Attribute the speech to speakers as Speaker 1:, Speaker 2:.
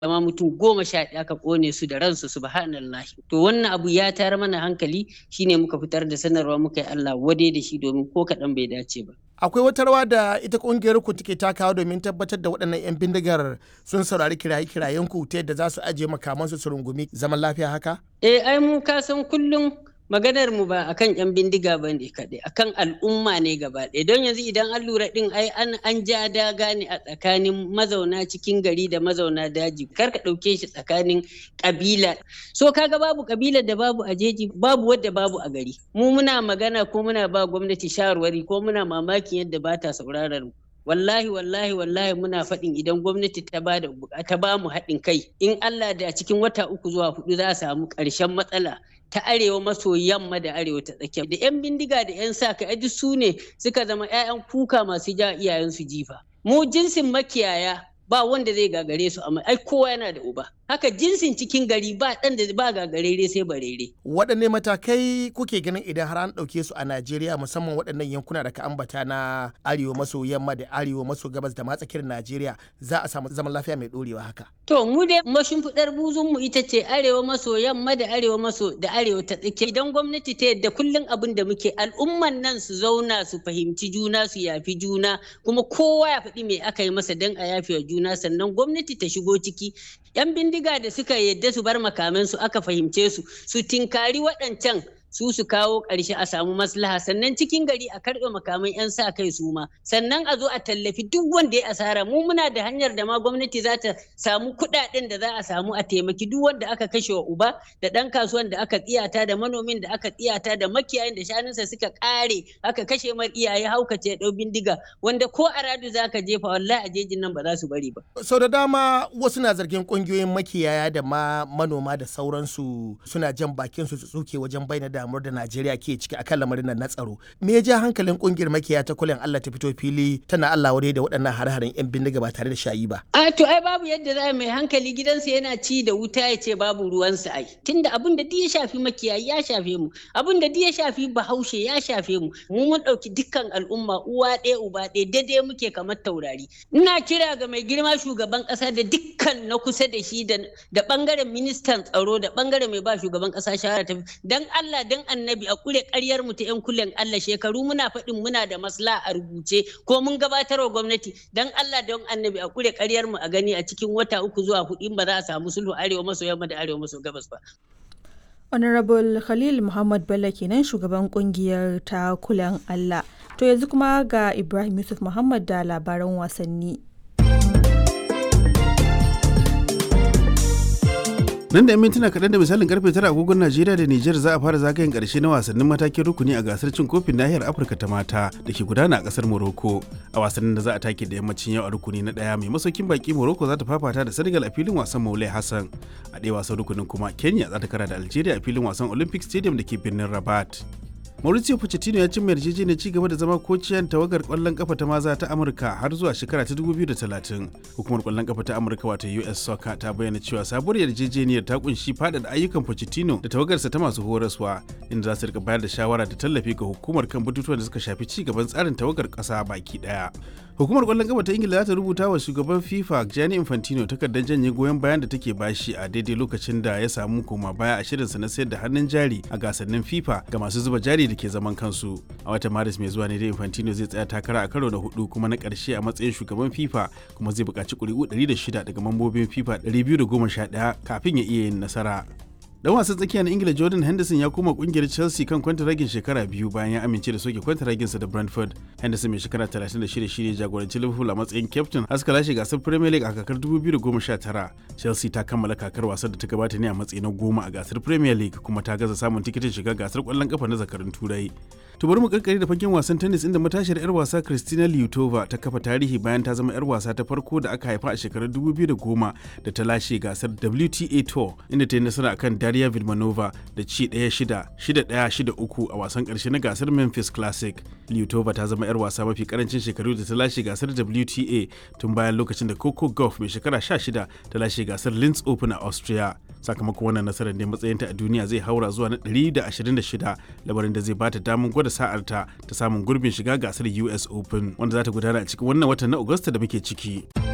Speaker 1: amma mutum goma sha ɗaya aka ƙone su da ransu subhanallah to wannan abu ya tayar mana hankali shine muka fitar da sanarwa muka yi Allah wade da shi domin ko kaɗan bai dace ba
Speaker 2: akwai wata rawa da ita kungiyar ku take takawa domin tabbatar da waɗannan 'yan bindigar sun saurari kiraye-kirayen ku ta yadda za su ajiye makamansu su rungumi zaman lafiya haka?
Speaker 1: Eh ai mu ka san kullum maganar mu ba akan yan bindiga ba ne kaɗai akan al'umma ne gaba ɗaya don yanzu idan an lura ɗin ai an an ja daga ne a tsakanin mazauna cikin gari da mazauna daji kar ka ɗauke shi tsakanin ƙabila so kaga babu ƙabilar da babu a jeji babu wadda babu a gari mu muna magana ko muna ba gwamnati shawarwari ko muna mamakin yadda ba ta sauraron mu wallahi wallahi wallahi muna faɗin idan gwamnati ta ba ta ba mu haɗin kai in Allah da cikin wata uku zuwa hudu za a samu ƙarshen matsala ta arewa maso yamma da arewa ta tsakiya da 'yan bindiga da 'yan sa kai duk su ne suka zama 'ya'yan kuka masu ja iyayensu jifa mu jinsin makiyaya ba wanda zai gagare su amma ai kowa yana da uba haka jinsin cikin gari ba dan da ba gagarere sai barere
Speaker 2: waɗanne matakai kuke ganin idan har an ɗauke su a Najeriya musamman waɗannan yankuna da ka ambata na arewa maso yamma da arewa maso gabas da matsakiyar Najeriya za a samu zaman lafiya mai ɗorewa haka
Speaker 1: to mu dai mashimfiɗar buzun mu ita ce arewa maso yamma da arewa maso da arewa ta tsakiya idan gwamnati ta yadda kullum abin da muke al'umman nan su zauna su fahimci juna su yafi juna kuma kowa ya faɗi me aka yi masa don a yafe wa juna sannan gwamnati ta shigo ciki yan bindiga da suka yadda su bar makamansu aka fahimce su su tinkari waɗancan su su kawo ƙarshe a samu maslaha sannan cikin gari a karɓe makaman 'yan sa kai su ma sannan a zo a tallafi duk wanda ya asara mu muna da hanyar da ma gwamnati za ta samu kuɗaɗen da za a samu a taimaki duk wanda aka kashe wa uba da ɗan kasuwan da aka tsiyata da manomin da aka tsiyata da makiyayin da shanunsa suka ƙare aka kashe mar iyaye haukace ɗau bindiga wanda ko a radu za ka jefa wallahi a jejin nan ba za su bari ba.
Speaker 2: sau da dama wasu na zargin ƙungiyoyin makiyaya da ma manoma da sauransu suna jan bakin su su tsuke wajen bayyana da damuwar da Najeriya ke ciki akan lamarin nan na tsaro. Me ya ja hankalin kungiyar makiya ta kulen Allah ta fito fili tana Allah wadai da waɗannan hare-haren 'yan bindiga ba tare da shayi ba.
Speaker 1: A to ai babu yadda za mai hankali gidansa yana ci da wuta ya ce babu ruwansa ai. Tunda abin da ya shafi makiyayi ya shafe mu, abin da ya shafi bahaushe ya shafe mu. Mu mun ɗauki dukkan al'umma uwa ɗaya uba ɗaya daidai muke kamar taurari. Ina kira ga mai girma shugaban ƙasa da dukkan na kusa da shi da ɓangaren ministan tsaro da ɓangaren mai ba shugaban ƙasa shawara ta dan Allah dan annabi a kure karyar mu ta yan kulen Allah shekaru muna faɗin muna da masla a rubuce ko mun gabatar wa gwamnati dan Allah don annabi a kure karyar mu a gani a cikin wata uku zuwa hudu ba za a samu sulhu arewa maso yamma da arewa maso gabas ba.
Speaker 3: Honorable Khalil Muhammad Bello kenan shugaban kungiyar ta kulen Allah. To yanzu kuma ga Ibrahim Yusuf Muhammad da labaran wasanni.
Speaker 4: nan da 'yan mintuna kaɗan da misalin karfe tara agogon najeriya da nijar za a fara zagayen ƙarshe na wasannin matakin rukuni a gasar cin kofin nahiyar afirka ta mata da ke gudana a ƙasar morocco a wasannin da za a take da yammacin yau a rukuni na ɗaya mai masaukin baki morocco za ta fafata da senegal a filin wasan maulai hassan a ɗaya wasan rukunin kuma kenya za ta kara da algeria a filin wasan olympic stadium da ke birnin rabat Mauricio Pochettino ya cimma yarjejeniyar ci gaba da zama kociyan tawagar kwallon kafa ta maza ta Amurka har zuwa shekara ta 2030. Hukumar kwallon kafa ta Amurka wato US Soccer ta bayyana cewa sabuwar yarjejeniyar ta kunshi faɗaɗa ayyukan Pochettino da tawagarsa ta masu horaswa inda za su rika bayar da shawara da tallafi ga hukumar kan batutuwan da suka shafi ci gaban tsarin tawagar ƙasa baki ɗaya. Hukumar kwallon kafa ta Ingila za ta rubuta wa shugaban FIFA Gianni Infantino takardar janye goyon bayan da take bashi a daidai lokacin da ya samu koma baya a shirinsa na sayar da hannun jari a gasannin FIFA ga masu zuba jari da ke zaman kansu. A watan Maris mai zuwa ne da Infantino zai tsaya takara a karo na hudu kuma na karshe a matsayin shugaban FIFA kuma zai buƙaci ƙuri'u 106 daga mambobin FIFA 211 kafin ya iya yin nasara. dan wasan tsakiya na ingila jordan henderson ya koma kungiyar chelsea kan kwantaragin shekara biyu bayan ya amince da soke kwantaraginsa da brentford henderson mai shekara 36 shine jagoranci liverpool a matsayin captain haska lashe gasar premier league a kakar 2019 chelsea ta kammala kakar wasan da ta gabata ne a matsayi na goma a gasar premier league kuma ta gaza samun tikitin shiga gasar kwallon kafa na zakarun turai to bari mu karkare da fagen wasan tennis inda matashiyar yar wasa Kristina Liutova ta kafa tarihi bayan ta zama yar wasa ta farko da aka haifa a shekarar 2010 da ta lashe gasar WTA Tour inda ta yi nasara akan Daria Vilmanova da ci 1-6, 6-1, 6-3 a wasan karshe na gasar Memphis Classic. Liutova ta zama yar wasa mafi karancin shekaru da ta lashe gasar WTA tun bayan lokacin da Coco Gauff mai shekara 16 ta lashe gasar Linz Open a Austria. Sakamakon wannan nasarar ne matsayinta a duniya zai haura zuwa na 126 labarin da zai bata damar gwada sa'arta ta samun gurbin shiga gasar US Open wanda za ta gudana a cikin wannan watan na Agusta da muke ciki.